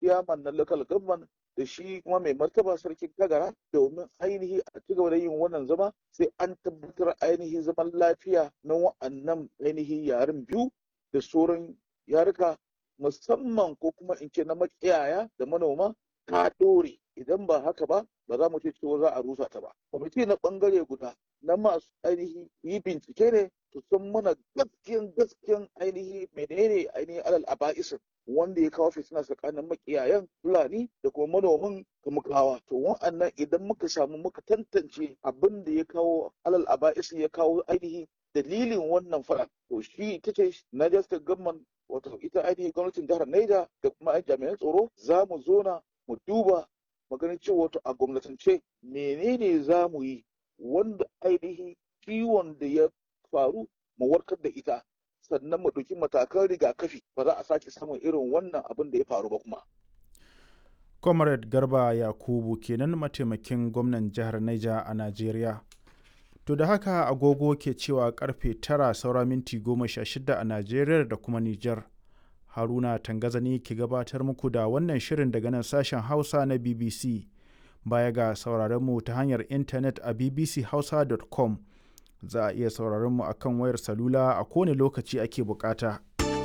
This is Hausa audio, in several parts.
ciyaman na local government da shi kuma mai martaba sarkin kagara domin ainihi a ci gaba da yin wannan zama sai an tabbatar ainihi zaman lafiya na wa'annan ainihi yaren biyu da sauran yaruka musamman ko kuma in ce na makiyaya da manoma ta ɗore idan ba haka ba ba za mu ce cewa za a rusa ta ba kwamiti na bangare guda na masu ainihi yi bincike ne su san mana gaskiyan gaskiyan ainihi menene ainihin alal aba'isin wanda ya kawo fitina tsakanin makiyayan fulani da kuma manoman kamukawa to wa'annan idan muka samu muka tantance abin da ya kawo alal aba'isin ya kawo ainihi dalilin wannan fara to shi ita ce Niger State Government wato ita ainihin gwamnatin jihar Niger da kuma jami'an tsaro za mu zona mu duba maganin cewa wato a gwamnatance menene za mu yi wanda ainihin ciwon da ya faru mu warkar da ita sannan mu ɗauki matakan rigakafi ba za a sake samun irin wannan abin da ya faru ba kuma. comrade garba yakubu kenan mataimakin gwamnan jihar niger a najeriya to da haka agogo ke cewa karfe tara saura minti goma sha shida a najeriya da kuma niger haruna tangazani ke gabatar muku da wannan shirin daga nan sashen hausa na bbc baya ga sauraron mu ta hanyar intanet a bbchausa.com za a iya sauraron mu akan wayar salula a kowane lokaci ake bukata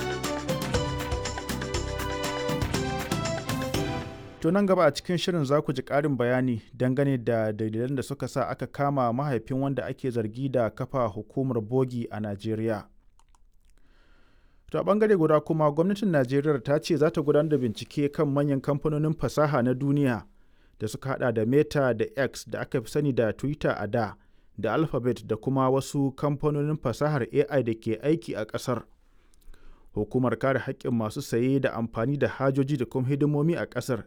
To nan gaba a cikin shirin za ku ji ƙarin bayani dangane da dalilan da suka sa aka kama mahaifin wanda ake zargi da kafa hukumar bogi a Najeriya. To a ɓangare guda kuma gwamnatin Najeriya ta ce za ta gudanar da bincike kan manyan kamfanonin fasaha na duniya da suka hada da Meta da X da aka fi sani da Twitter a da da Alphabet da kuma wasu kamfanonin fasahar AI da ke aiki a ƙasar. Hukumar kare haƙƙin masu saye da amfani da hajoji da kuma hidimomi a ƙasar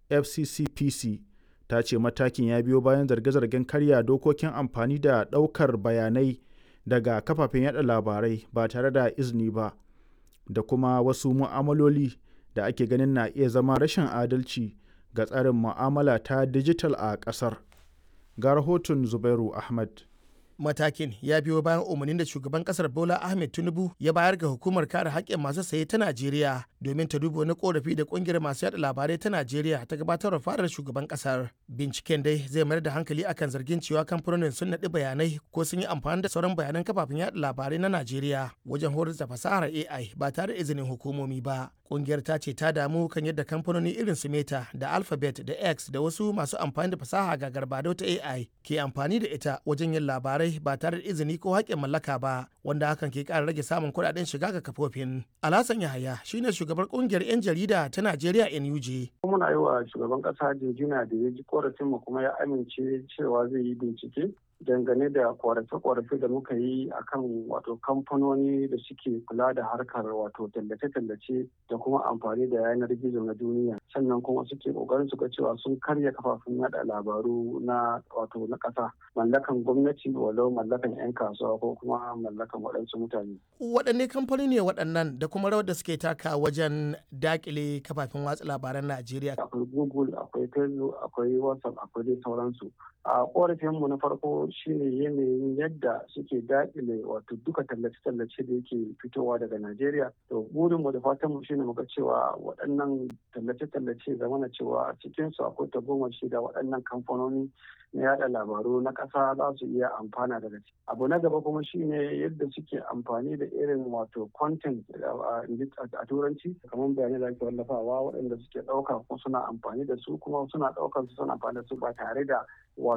fccpc ta ce matakin ya biyo bayan zarge-zargen karya dokokin amfani da ɗaukar bayanai daga kafafen yada labarai ba tare da izini ba da kuma wasu mu'amaloli da ake ganin na iya zama rashin adalci ga tsarin mu'amala ta dijital a ƙasar ga rahoton zubairu ahmad matakin ya biyo bayan umarnin da shugaban kasar bola ahmed tinubu ya bayar ga hukumar kare haƙƙin masu saye ta najeriya domin ta duba wani korafi da ƙungiyar masu yada labarai ta najeriya ta gabatar fadar shugaban kasar binciken dai zai mayar da hankali akan zargin cewa kamfanonin sun naɗi bayanai ko sun yi amfani da sauran bayanan kafafen yada labarai na najeriya wajen horar da fasahar ai ba tare da izinin hukumomi ba kungiyar ta ce ta damu kan yadda kamfanoni irin su meta da alphabet da x da wasu masu amfani da fasaha ga garbado ta ai ke amfani da ita wajen yin labarai ba tare da izini ko haƙƙin mallaka ba wanda hakan ke ƙara rage samun kuɗaɗen shiga ga kafofin alhassan yahaya shine shugabar kungiyar 'yan jarida ta najeriya nuj muna yi wa shugaban ƙasa jinjina da ya ji korafin mu kuma ya amince cewa zai yi bincike dangane da korafe-korafe da muka yi akan wato kamfanoni da suke kula da harkar wato tallace-tallace da kuma amfani da yanar gizo na duniya sannan kuma suke kokarin su ga cewa sun karya kafafun yada labaru na wato na ƙasa mallakan gwamnati walau mallakan 'yan kasuwa ko kuma mallakan waɗansu mutane. waɗanne kamfani ne waɗannan da kuma rawar da suke taka wajen dakile kafafen watsa labaran najeriya akwai google akwai facebook akwai whatsapp akwai dai sauransu a korafinmu na farko shine yanayin yadda suke daƙile wato duka tallace-tallace da yake fitowa daga Najeriya. To burinmu da fatanmu shine muga cewa waɗannan tallace-tallace zamana cewa a cikinsu akwai tagomashi da waɗannan kamfanoni na yada labaru na ƙasa za su iya amfana daga ciki. Abu na gaba kuma shine yadda suke amfani da irin wato content a turanci kamar bayanai da ake wallafawa waɗanda suke ɗauka ko suna amfani da su kuma suna ɗaukar su suna amfani da su ba tare da